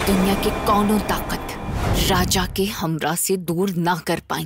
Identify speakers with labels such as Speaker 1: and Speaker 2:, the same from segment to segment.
Speaker 1: दुनिया के कौनो ताकत राजा के हमरा से दूर ना कर पाई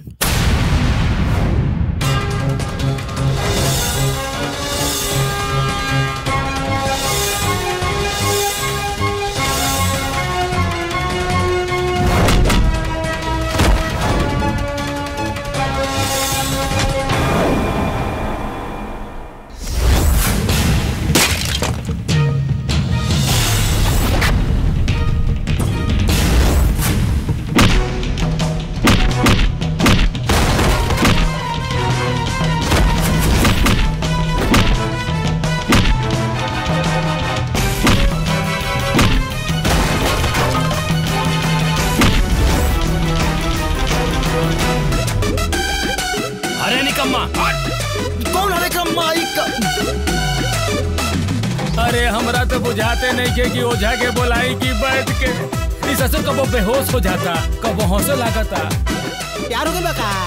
Speaker 2: अरे निकम्मा
Speaker 3: कौन हरे का माई का
Speaker 2: अरे हमरा तो बुझाते नहीं के कि ओझा के बोलाई की बैठ के इस ससुर कबो बेहोश हो जाता कबो हौसला लागता
Speaker 3: प्यार हो गया का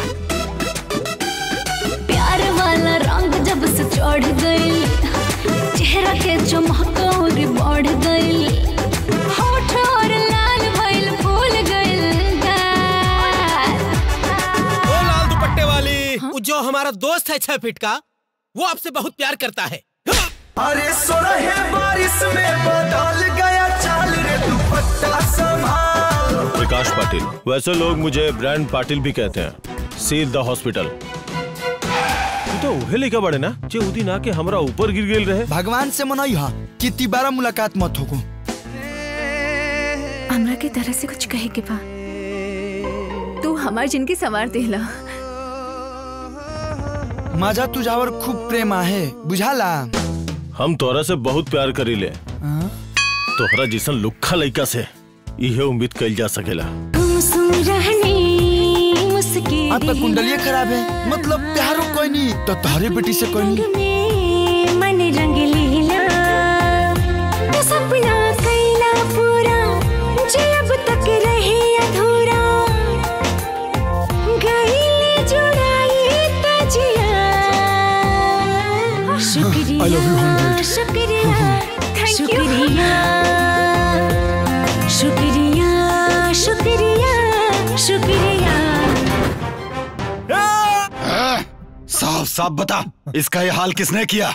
Speaker 4: प्यार वाला रंग जब से चढ़ गई चेहरा के चमक और बढ़ गई होठ और लाल भइल फूल गइल गाल।
Speaker 3: ओ लाल दुपट्टे वाली वो जो हमारा दोस्त है छह फीट का वो आपसे बहुत प्यार करता है
Speaker 5: अरे सोरहे बारिश में बदल गया चाल रे दुपट्टा संभाल
Speaker 6: प्रकाश पाटिल वैसे लोग मुझे ब्रांड पाटिल भी कहते हैं सील द हॉस्पिटल तू तो उहे लिखा बड़े ना जे उदी ना के हमरा ऊपर गिर गेल रहे
Speaker 5: भगवान से मनई हा कि तिबारा मुलाकात मत होको
Speaker 7: हमरा के तरह से कुछ कहे के बा तू हमार जिनकी सवार देला
Speaker 5: मजा तुझावर खूब प्रेम आहे बुझाला
Speaker 6: हम तोरा से बहुत प्यार करीले तोहरा जैसन लुखा लइका से इहे उम्मीद कइल जा सकेला
Speaker 4: गुमसुम रहनी मुस्की
Speaker 5: आपका कुंडलिया खराब है मतलब प्यारो कोई नहीं तो तारे बेटी से कोई नहीं
Speaker 4: में मन रंग लीला तो सपना कैला पूरा जे अब तक रहे अधूरा गईले जुड़ाई तजिया शुक्रिया
Speaker 5: I love you, Humboldt.
Speaker 4: शुक्रिया शुक्रिया शुक्रिया शुक्रिया शुक्रिया
Speaker 8: साफ साफ बता इसका ये हाल किसने किया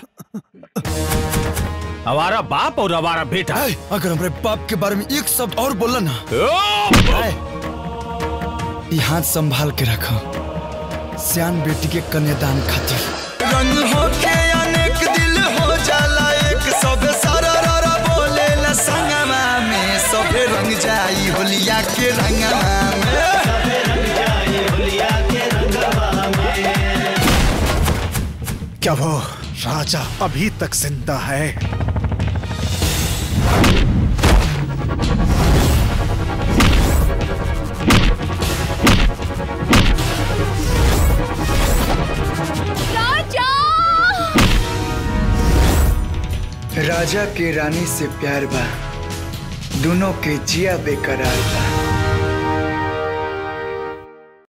Speaker 6: हमारा बाप और हमारा बेटा
Speaker 5: ऐ, अगर हमारे बाप के बारे में एक शब्द और बोला ना ऐ, ये हाथ संभाल के रखो सियान बेटी के कन्यादान खातिर रंग हो के अनेक दिल हो जाला एक सब सारा रारा बोले ला संगमा में सबे रंग जाई होलिया के रंगमा में
Speaker 8: क्या वो राजा अभी तक जिंदा है
Speaker 5: राजा के रानी से प्यार बा दोनों के जिया बेकरार बा